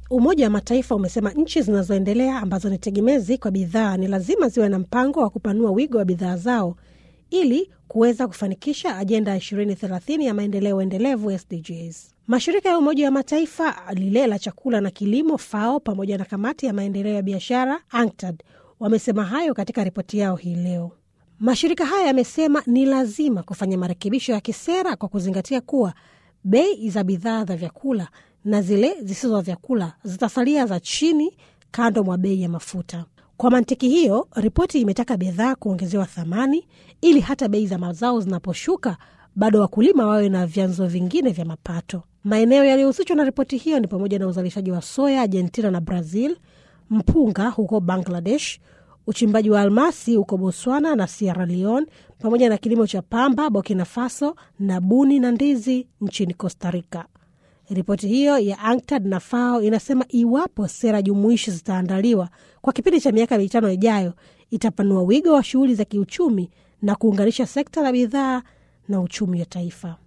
Umoja wa Mataifa umesema nchi zinazoendelea ambazo ni tegemezi kwa bidhaa ni lazima ziwe na mpango wa kupanua wigo wa bidhaa zao ili kuweza kufanikisha ajenda ya 2030 ya maendeleo endelevu SDGs. Mashirika ya Umoja wa Mataifa, lile la chakula na kilimo FAO, pamoja na kamati ya maendeleo ya biashara UNCTAD wamesema hayo katika ripoti yao hii leo. Mashirika haya yamesema ni lazima kufanya marekebisho ya kisera kwa kuzingatia kuwa bei za bidhaa za vyakula na zile zisizo za vyakula zitasalia za chini kando mwa bei ya mafuta. Kwa mantiki hiyo, ripoti imetaka bidhaa kuongezewa thamani ili hata bei za mazao zinaposhuka bado wakulima wawe na vyanzo vingine vya mapato. Maeneo yaliyohusishwa na ripoti hiyo ni pamoja na uzalishaji wa soya Argentina na Brazil, mpunga huko Bangladesh, uchimbaji wa almasi huko Botswana na Sierra Leone, pamoja na kilimo cha pamba Burkina Faso na buni na ndizi nchini Costa Rica. Ripoti hiyo ya UNCTAD na FAO inasema iwapo sera jumuishi zitaandaliwa kwa kipindi cha miaka mitano ijayo, itapanua wigo wa shughuli za kiuchumi na kuunganisha sekta la bidhaa na uchumi wa taifa.